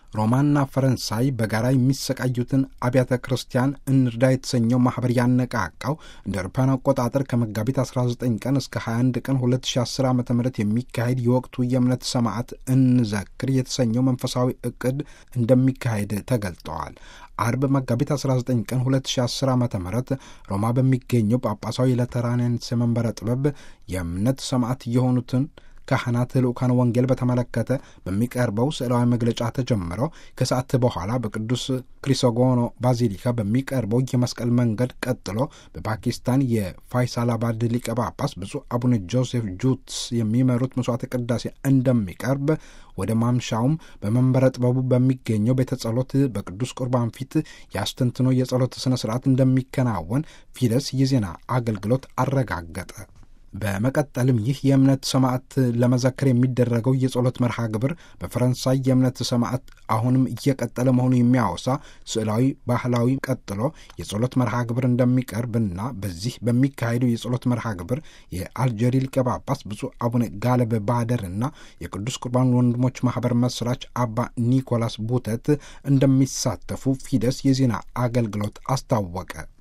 ሮማና ፈረንሳይ በጋራ የሚሰቃዩትን አብያተ ክርስቲያን እንርዳ የተሰኘው ማኅበር ያነቃቃው እንደ አውሮፓውያን አቆጣጠር ከመጋቢት 19 ቀን እስከ 21 ቀን 2010 ዓ ም የሚካሄድ የወቅቱ የእምነት ሰማዕት እንዘክር የተሰኘው መንፈሳዊ ዕቅድ እንደሚካሄድ ተገልጠዋል። አርብ መጋቢት 19 ቀን 2010 ዓ ም ሮማ በሚገኘው ጳጳሳዊ ለተራንያንስ መንበረ ጥበብ የእምነት ሰማዕት የሆኑትን ካህናት ልኡካን ወንጌል በተመለከተ በሚቀርበው ስዕላዊ መግለጫ ተጀምረው ከሰዓት በኋላ በቅዱስ ክሪሶጎኖ ባዚሊካ በሚቀርበው የመስቀል መንገድ ቀጥሎ በፓኪስታን የፋይሳላባድ ሊቀ ጳጳስ ብፁዕ አቡነ ጆሴፍ ጁትስ የሚመሩት መስዋዕተ ቅዳሴ እንደሚቀርብ ወደ ማምሻውም በመንበረ ጥበቡ በሚገኘው ቤተ ጸሎት በቅዱስ ቁርባን ፊት የአስተንትኖ የጸሎት ሥነ ሥርዓት እንደሚከናወን ፊደስ የዜና አገልግሎት አረጋገጠ። በመቀጠልም ይህ የእምነት ሰማዕት ለመዘከር የሚደረገው የጸሎት መርሃ ግብር በፈረንሳይ የእምነት ሰማዕት አሁንም እየቀጠለ መሆኑ የሚያወሳ ስዕላዊ ባህላዊ ቀጥሎ የጸሎት መርሃ ግብር እንደሚቀርብና በዚህ በሚካሄደው የጸሎት መርሃ ግብር የአልጀሪ ሊቀ ጳጳስ ብፁዕ አቡነ ጋለብ ባደርና የቅዱስ ቁርባን ወንድሞች ማህበር መስራች አባ ኒኮላስ ቡተት እንደሚሳተፉ ፊደስ የዜና አገልግሎት አስታወቀ።